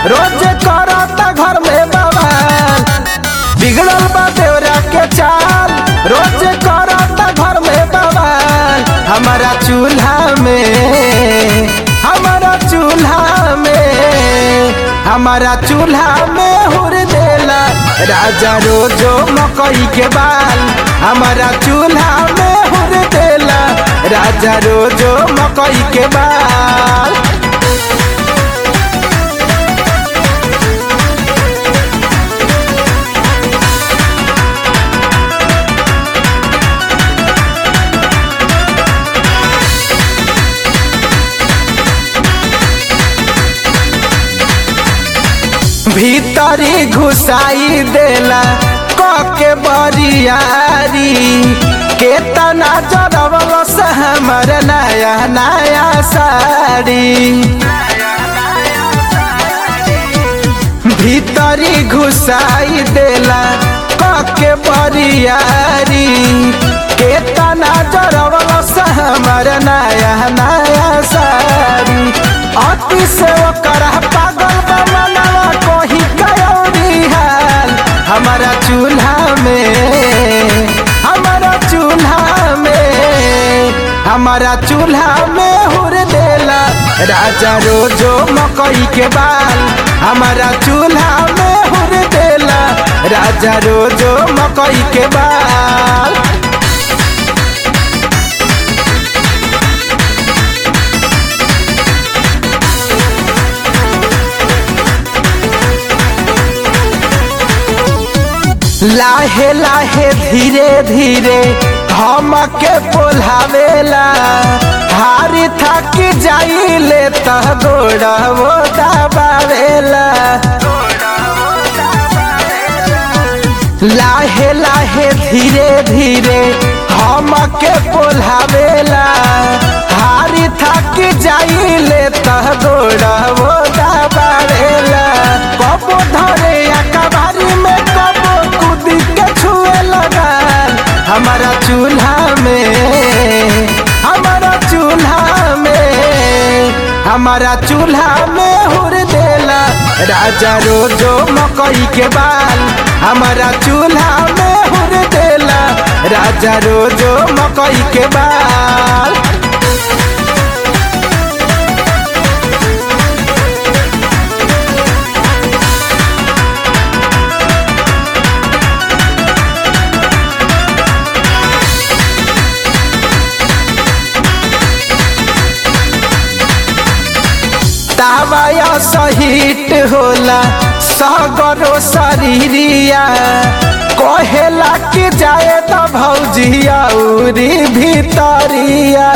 रोज करता घर में बवाल बिगड़ल बा देवरा के चाल रोज करता घर में बवाल हमारा चूल्हा में हमारा चूल्हा में हमारा चूल्हा में हुर देला राजा रोजो मकई के बाल हमारा चूल्हा में हुर देला राजा रोजो मकई के बाल भीतरी घुसाई देला कके बरियारी केतना जरवल से हमर नया नया साड़ी भीतरी घुसाई देला कके बरियारी केतना जरवल से हमर नया नया साड़ी अति से ओकर पागल बा मनवा कोही कयोरी हाल हमारा चूल्हा में हमारा चूल्हा में हमारा चूल्हा में हुर देला राजा रोजो मकई के बाल हमारा चूल्हा में हुर देला राजा रोजो मकई के बाल लाहे लाहे धीरे धीरे हम के पोल्हावेला हारी थक जाइले त गोड़ा वो दबावेला लाहे लाहे धीरे धीरे हम के पोल्हावेला हारी थक जाइले त गोड़ा वो दबावेला कबो धरे अकबारी में कबो कूद के छुए लगा हमारा चूल्हा में हमारा चूल्हा में हमारा चूल्हा में हुर देला राजा रोजो मकई के बाल हमारा चूल्हा में हुर देला राजा रोजो मकई के बाल तावाया सहित होला सगरो शरीरिया कहेला कि जाए त भौजिया उरी भीतरिया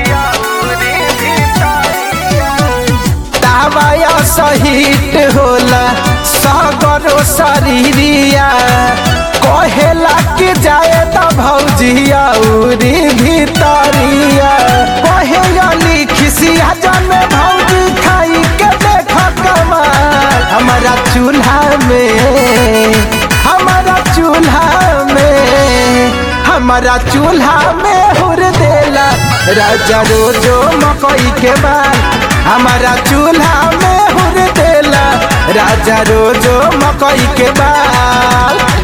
तावाया सहित होला सगरो शरीरिया कहेला कि जाए त भौजिया उरी भीतरिया कहेला लिखिसिया जन भौजी खाई के देख कमाल हमारा चूल्हा में हमारा चूल्हा में हमारा चूल्हा में हुर देला राजा रोजो मकई के बाल हमारा चूल्हा में हुर देला राजा रोजो मकई के बाल